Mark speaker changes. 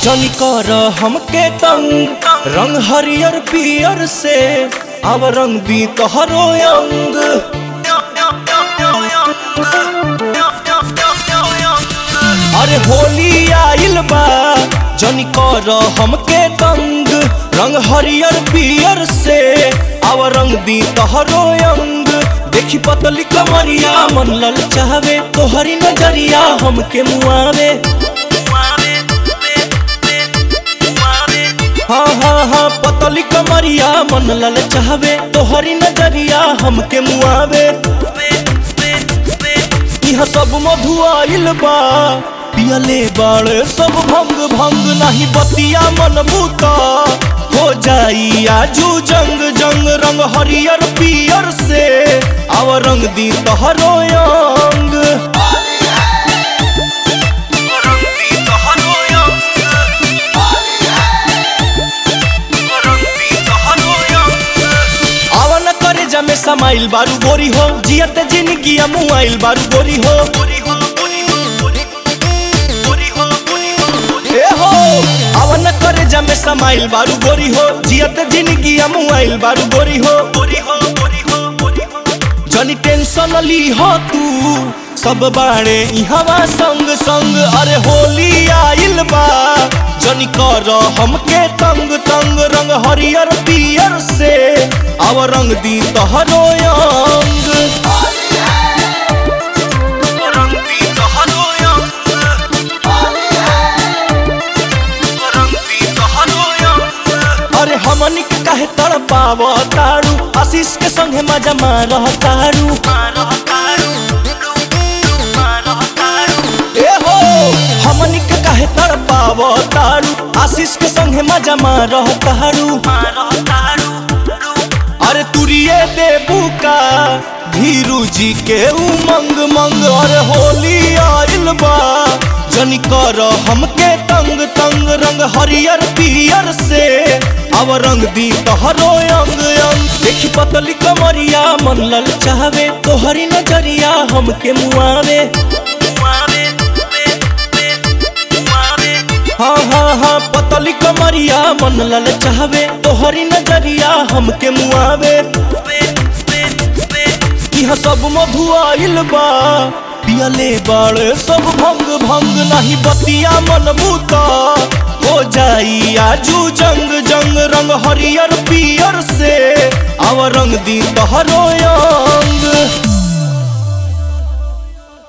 Speaker 1: जनी कर हमके तंग रंग हरियर पियर से अब रंग दी तोहरो अंग अरे होली आइल बा जनी कर हमके तंग रंग हरियर पियर से अब रंग दी तोहरो अंग देखी पतली कमरिया मन लल चाहवे तोहरी नजरिया हमके मुआवे हाँ हाँ हाँ पतली कमरिया मन लल चाहवे तोहरी नजरिया हमके मुआवे यहाँ सब मधु आइल बा पियले बाड़े सब भंग भंग नहीं बतिया मन भूता हो जाई आजू जंग जंग रंग हरियर पियर से आव रंग दी तोहरो अंग रंग दी तोहरो आवन करे जमे समाइल बारू गोरी हो जियत जिंदगी मुआइल बारू गोरी हो ए हो आवन करे जमे समाइल बारू गोरी हो जियत जिंदगी मुआइल बारू गोरी हो जनी टेंशन ली हो तू सब बाड़े इहवा संग संग अरे होली आइल बा जनी कर हमके तंग तंग रंग हरियर पियर से अब रंग दी तोहरो अंग रंग दी तोहरो अरे हमनी के काहे तड़पाव तारू आशीष के संगे मजा मारह तारू ए हो हमनी के काहे तड़पाव तारू आशीष के संगे मजा मारह तारू अरे तुरिये देबू का धीरू जी के उमंग मंग अरे होली आइल बा जनी कर हमके तंग तंग रंग हरियर पियर से अब रंग दी तोहरो अंग अंग देखी पतली कमरिया मन लल चाहवे तोहरी नजरिया हमके मुआवे हाँ हाँ हाँ पतली कमरिया मन लल चाहवे तोहरी नजरिया हमके मुआवे यहाँ सब मधु आइल बा पियले बाड़े सब भंग भंग नहीं बतिया मन बूता हो जाई आजू जंग जंग रंग हरियर पियर से आव रंग दी तोहरो अंग